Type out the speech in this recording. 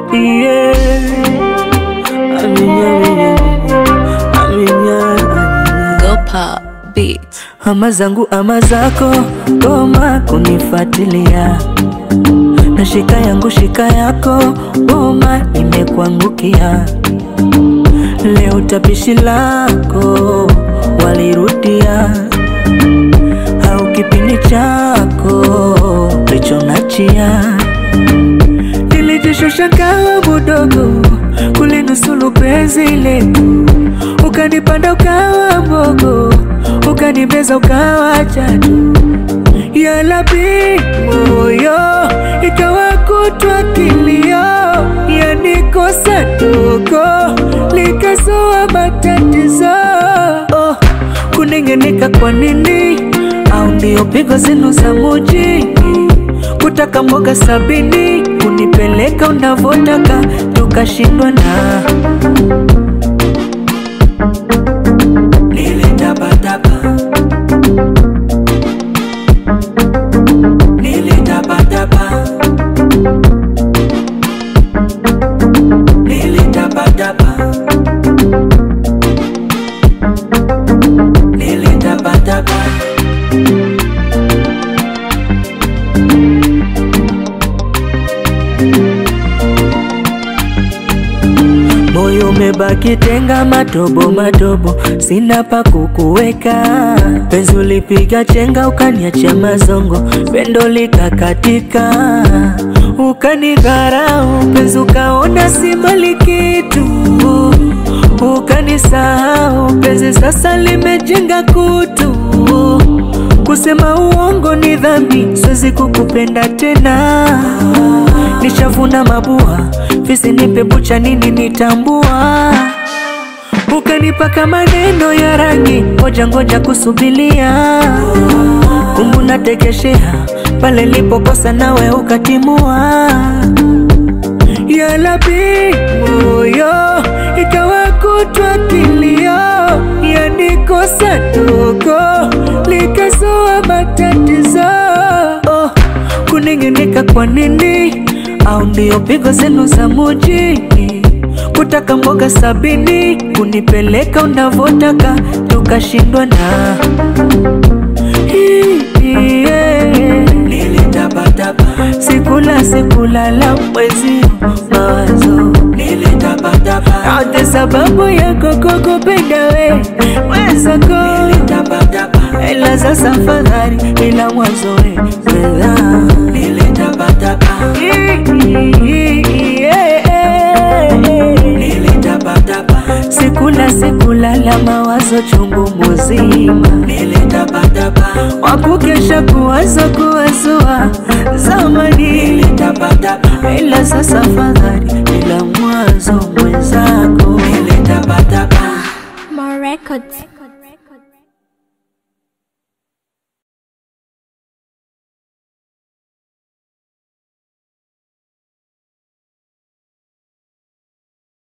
yeah. Aminya, aminya, aminya, aminya. Go pop beats. Ama zangu ama zako, goma kunifuatilia, na shika yangu shika yako, goma imekuangukia. Leo tapishi lako walirudia, au kipindi chako lichonachia. Nilijishusha kawa mudogo kulinusulu penzi letu, ukanipanda ukawa mbogo, ukanibeza ukawa chatu ya labi moyo ikawa kutwa kilio, yanikosa dogo likazua matatizo oh, kunengeneka kwa nini? Au ndio pigo zenu za mujini kutaka mboga sabini kunipeleka unavotaka tukashindwa na nilitapatapa nilitapatapa nilitapatapa nilitapatapa Moyo umebaki tenga matobo matobo, sina pa kukuweka. Penzi ulipiga chenga, ukaniacha mazongo, pendo likakatika, ukanidharau penzi, ukaona si mali kitu, ukanisahau penzi, sasa limejenga kutu. Kusema uongo ni dhambi, siwezi kukupenda tena. Nishavuna mabua, fisi nipe bucha, nini nitambua? Ukanipaka maneno ya rangi, ngoja ngoja kusubilia. Kumbu natekeshea pale lipokosa, nawe ukatimua. Ya labi moyo ikawa kutwa kilio, yanikosa dogo likazua matatizo oh, kunengeneka kwa nini? Au ndio pigo zenu za mujini kutaka mboga sabini kunipeleka unavotaka tukashindwa na Hii, yeah. Nilitapatapa sikula sikulala mwezi mawazo nilitapatapa yote sababu yako kukupenda we mwenzako nilitapatapa ela sasa fadhali ila mwanzo we wela nilitapatapa nilitapatapa sikula sikulala mawazo chungu muzima nilitapatapa wakukesha kuwazo kuwazua zamani nilitapatapa ila sasa fadhali ila mwanzo mwenzako nilitapatapa More records.